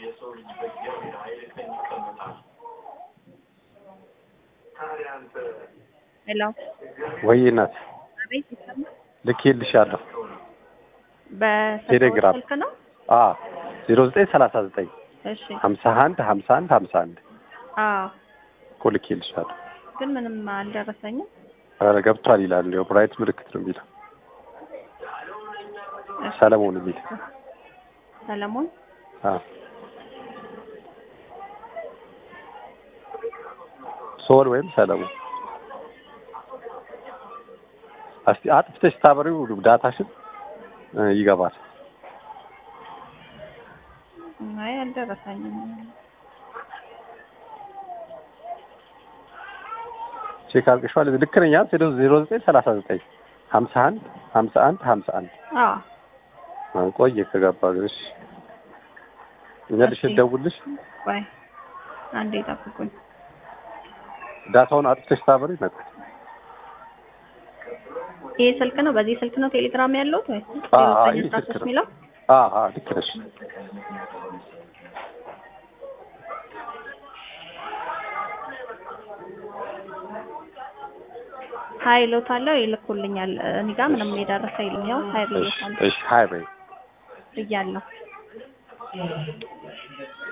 ሄሎ ወይ እናት አቤት ይሰማል? ልኬልሻለሁ። በስልክ ቴሌግራም። ስልክ ነው? አ ዜሮ ዘጠኝ ሰላሳ ዘጠኝ እሺ ሀምሳ አንድ ሀምሳ አንድ ሀምሳ አንድ አዎ እኮ ልኬልሻለሁ። ግን ምንም አልደረሰኝም። ኧረ ገብቷል ይላል። እንዲያው ብራይት ምልክት ነው የሚለው እሺ፣ ሰለሞን የሚል ሰለሞን አ ሶል ወይም ሰለሞን እስቲ አጥፍተሽ ታበሪው ዳታሽን እ ይገባል። አይ አልደረሰኝም። ቼክ አድርገሽዋል? ልክ ነኝ አይደል? ዜሮ ዘጠኝ ሰላሳ ዘጠኝ ሀምሳ አንድ ሀምሳ አንድ ሀምሳ አንድ አዎ ቆየ ከገባ ግን እሺ መልሼ እሺ። ልደውልልሽ። ቆይ አንዴ ጠብቁኝ። ዳታውን አጥፍተሽ ታበሪ ይመጣል። ይሄ ስልክ ነው? በዚህ ስልክ ነው ቴሌግራም ያለሁት ወይ? አዎ፣ አዎ፣ ዘጠኝ ይሄ አስራ ስልክ ሶስት ነው። የሚለው አ አ ልክ ነሽ። ሀይሎት አለው ይልኩልኛል። እኔ ጋር ምንም የደረሰ የለም። ያው ሀይ እሺ ብዬሻለሁ እሺ ሀይ በይ ብያለሁ።